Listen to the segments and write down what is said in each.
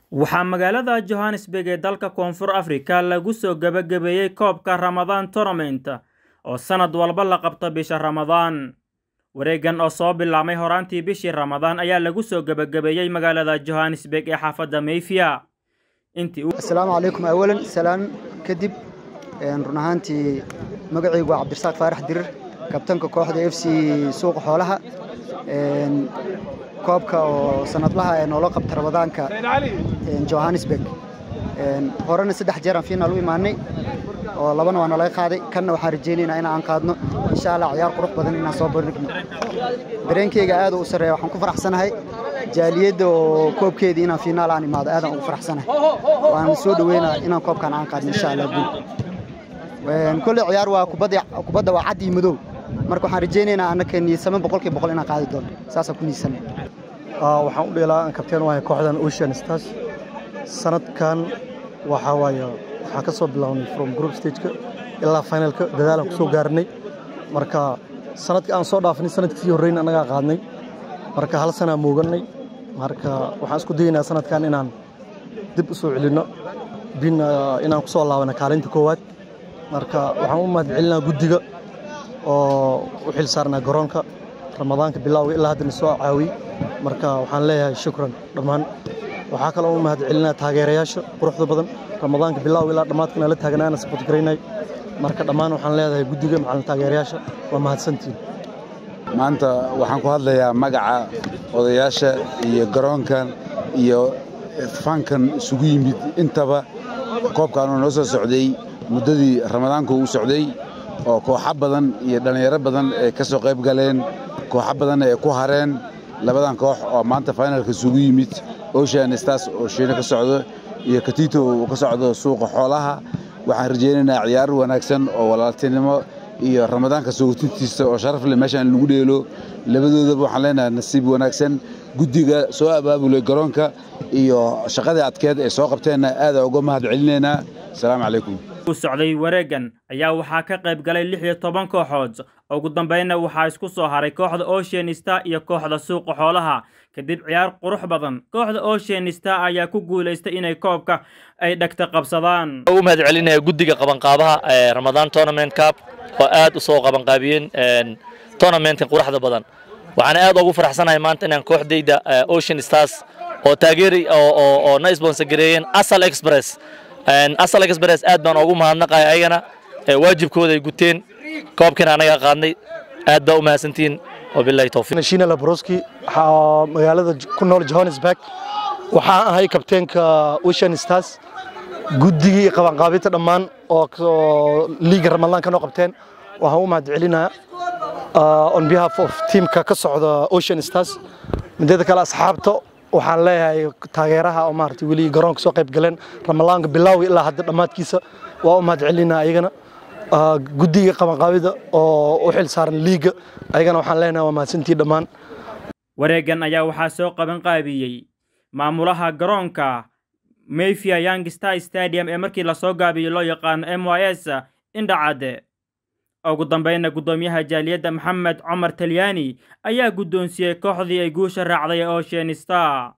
waxaa magaalada johannesburg ee dalka koonfur afrika lagu soo gebagabeeyey koobka ramadaan tournament oo sannad walba la qabto bisha ramadaan wareegan oo soo bilaabmay horaantii bishii ramadaan ayaa lagu soo gebagabeeyey magaalada johannesburg ee xaafadda mayfiya asalaamu calaykum awalan salaan kadib run ahaantii magacaygu waa cabdirasaaq faarax dirir kabtanka kooxda f c suuqa xoolaha koobka oo sanadlaha ee noola qabta ramadaanka johannesburg horena saddex jeeraan fiinaal u imaanay oo labana waa nalaga qaaday kanna waxaan rajaynaynaa in aan qaadno insha allah ciyaar qurux badan inaan soo bandhigno dareenkeyga aad u sarreeya waxaan ku faraxsanahay jaaliyadda oo koobkeedii inaan fiinaal aan imaado aadaan ugu faraxsanahay waan soo dhaweynaa inaan koobkan aan qaadno insha allah guul kolley ciyaar waa kubadda waa cad iyo madow marka waxaan rajaynaynaa annaka niisame boqolkii boqol inaan qaadi doono saasaan ku niisanay waxaan u dheelaa aan kabteen waahay kooxdan ocean stars sanadkan waxaa waaye waxaan ka soo bilownay from group stageka ilaa finalka dadaalaan ku soo gaarnay marka sanadka aan soo dhaafnay sanadkii horreyn annagaa qaadnay marka hal sanaa moogannay marka waxaan isku dayaynaa sanadkan inaan dib u soo celinno bin inaan ku soo laabana kaalinta koowaad marka waxaan u mahadcelinaa guddiga oo u xil saarnaa garoonka ramadaanka bilowga ilaa haddana soo caawiyey marka waxaan leeyahay shukran dhammaan waxaa kaloo u mahadcelinaa taageerayaasha quruxda badan ramadaanka bilowga ilaa dhammaadkana la taagnaana sabot garaynay marka dhammaan waxaan leedahay guddiga macalin taageerayaasha waa mahadsantiin maanta waxaan ku hadlayaa magaca odayaasha iyo garoonkan iyo fankan isugu yimid intaba koobkaanuu noo soo socday muddadii ramadaanku uu socday oo kooxo badan iyo dhallinyaro badan ay ka soo qayb galeen kooxo badanna ay ku hareen labadan koox oo maanta finalka isugu yimid ocean stars oo shiino ka socdo iyo katito uu ka socdo suuqa xoolaha waxaan rajaynaynaa ciyaar wanaagsan oo walaaltinimo iyo ramadaanka soogotintiisa oo sharaf leh meeshaan lagu dheelo labadoodaba waxaan leenahay nasiib wanaagsan guddiga soo abaabulay garoonka iyo shaqadii adkeed ay soo qabteenna aada uga mahad celinaynaa asalaamu calaykum u socday wareegan ayaa waxaa ka qayb galay lix iyo toban kooxood ugu dambaynna waxaa isku soo haray kooxda ocean star iyo kooxda suuqa xoolaha kadib ciyaar qurux badan kooxda ocean star ayaa ku guulaystay inay koobka ay dhegta qabsadaan u mahad celinaya guddiga qabanqaabaha ee ramadaan tournament cup oo aad u soo qabanqaabiyeen tournamentka quruxda badan waxaana aad ugu faraxsanahay maanta inaan kooxdayda ocean stars oo taageeri oo na sponsor gareeyeen asal express asal express aad baan ugu mahadnaqaya ayagana waajibkooda ay guteen koobkiina anaga qaadnay aad baa u mahadsantihiin wabillahi tawfiiq shiina labroski magaalada ku nool johannesburg waxaan ahay kabteenka ocean stars guddigii qabanqaabinta dhammaan oo liiga ramadaan ka noo qabteen waxaan u mahad celinayaa on behalf of teamka ka socda ocean stars mideeda kale asxaabta waxaan leeyahay taageeraha oo maaragtay weli garoonka soo qayb galeen ramadaanka bilowga ilaa hadda dhammaadkiisa waa u mahad celinaa ayagana guddiga qabanqaabida oo u xil saaran liiga ayagana waxaan leenahay waa mahadsantii dhammaan wareegan ayaa waxaa soo qaban qaabiyey maamulaha garoonka mayfia young star stadium ee markii lasoo gaabiyey loo yaqaano m y s indhacadde ugu dambaynna guddoomiyaha jaaliyadda maxamed cumar talyaani ayaa guddoonsiiyey kooxdii ay guusha raacday ee ocean star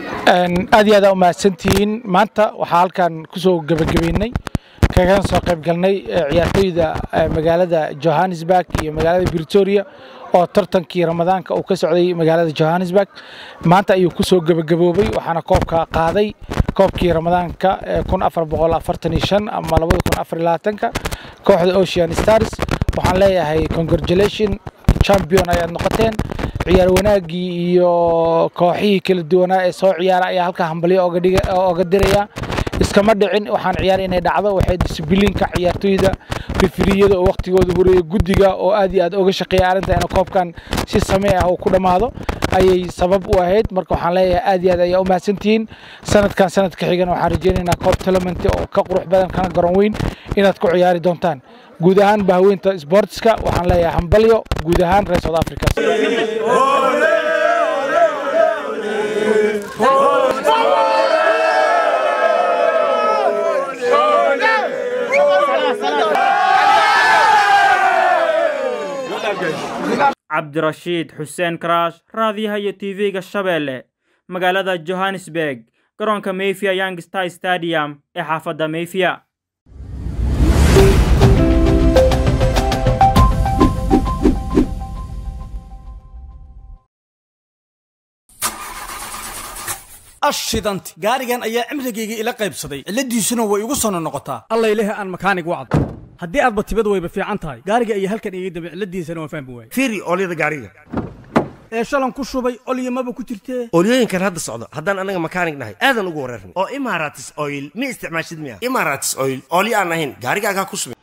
aad iyo aadaa u mahadsantihiin maanta waxaa halkan ku soo gebagabeynay kagan soo qayb galnay ciyaartoyda magaalada johannesburg iyo magaalada britoria oo tartankii ramadaanka uu ka socday magaalada johannesburg maanta ayuu ku soo gebagaboobay waxaana koobka qaaday koobkii ramadaanka kun afar boqol afartan iyo shan ama labada kun afar iyo labaatanka kooxda ocean stars waxaan leeyahay congratulation champion ayaad noqoteen ciyaar wanaaggii iyo kooxihii kala duwanaa ee soo ciyaara ayaa halkaa hambalyo oga diraya iskama dhicin waxaan ciyaar inay dhacdo waxay disibiliinka ciyaartoyda rifiriyada oo waqtigooda horeeya guddiga oo aad iyo aad oga shaqeeya arrinta in koobkan si samee ah uu ku dhammaado ayay sabab u ahayd marka waxaan leeyahay aad iyo aad ayaa u mahadsantihiin sanadkan sanadka xigana waxaan rajaynaynaa koob tournament oo ka qurux badan kana garoon weyn inaad ku ciyaari doontaan guud ahaan bahaweynta sportska waxaan leeyahay hambalyo guud ahaan reer south africa cabdirashiid xuseen karaash raadiyaha iyo tv-ga shabeelle magaalada johannesburg garoonka mayfia young star stadium ee xaafadda mayfia ashidanti gaarigan ayaa cimrigayga ila qaybsaday cilladiisuna way igu sono noqotaa allayleh aan makaanig wacd haddii aadba tibad wayba fiican tahay gaariga ayaa halkan iga dambe cilladiisana waan fahmi waayey fiiri oolyada gaariga ee shalan ku shubay olyamaba ku jirtee oolyooyinkan hadda socda haddaan annaga makaanig nahay aadan ugu wareernay oo imaratis oil ma isticmaashid miya imaratis oil oolyo aan ahayn gaarigaagaa ku subin